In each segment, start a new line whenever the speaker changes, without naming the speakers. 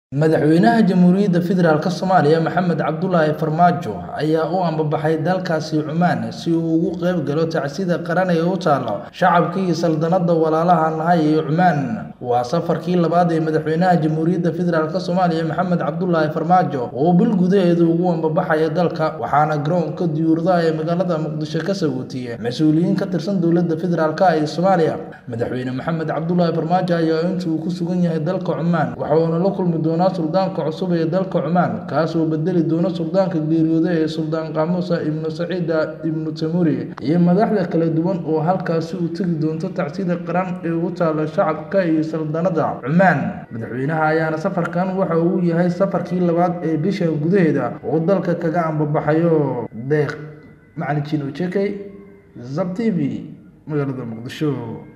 Madaxweynaha Jamhuuriyadda Federaalk Soomaaliya Maxamed Cabdullaahi Farmaajo ayaa u ambabaxay dalkaasi Cumaan si uu uga qayb galo tacsida qaran ee u taalla shacabkii saldanadda walaalaha nahay ee Cumaan. Waa safarkii labaad ee madaxweynaha Jamhuuriyadda Federaalk Soomaaliya Maxamed Cabdullaahi Farmaajo uu bil gudaheeda ugu ambabaxayo dalka, waxaana garoonka diyaaradaha ee magaalada Muqdisho ka sagootiyay mas'uuliyiin ka tirsan dowladda federaalk ee Soomaaliya. Madaxweyne Maxamed Cabdullaahi Farmaajo ayaa inta uu ku sugan yahay dalka Cumaan waxa uu la kulmi doonaa suldaanka cusub ee dalka Cumaan, kaas oo bedeli doona suldaanka geeriyooday ee Suldaan Qamuus ibnu Saciid ibnu Temuri, iyo madaxda kala duwan oo halkaasi u tagi doonta tacsida qaran ee u taalla shacabka iyo saldanadda Cumaan. Madaxweynaha ayaana safarkan waxa uu yahay safarkii labaad ee bishan gudaheeda uu dalka kaga ambabaxayo. Deeq Macalin Jino Jekay, Zab TV, magaalada Muqdisho.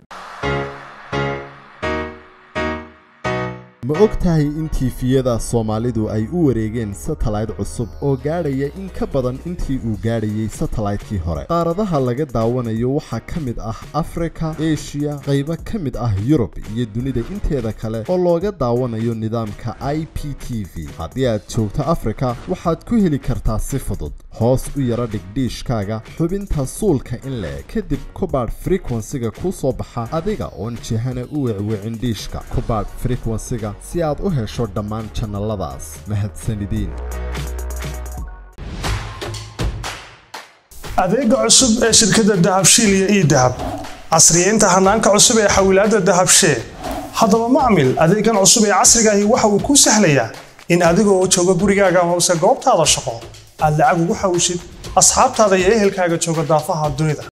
ma og tahay in tiifiyada soomaalidu ay u wareegeen satellayt cusub oo gaadhaya in ka badan intii uu gaadhayay satellaytkii hore qaaradaha laga daawanayo waxaa ka mid ah afrika eshiya qaybo ka mid ah yurub iyo dunida inteeda kale oo looga daawanayo nidaamka i p t v haddii aad joogto afrika waxaad ku heli kartaa si fudud hoos u yara dhigdhiishkaaga xubinta suulka in le kadib kubaadh frekwensiga kuu soo baxa adiga oon jihana u wecwicin dhiishka kubaadh frekwensiga si aad u hesho dhammaan jannaladaas mahadsanidin
adeega cusub ee shirkadda dahabshiil iyo ii dahab casriyeynta hanaanka cusub ee xawilaadda dahabshee haddaba macmil adeegan cusub ee casrigaahi waxa uu kuu sahlayaa in adigoo jooga gurigaaga hoose goobtaada shaqo aad lacag ugu xawishid asxaabtaada iyo ehelkaaga jooga daafaha dunida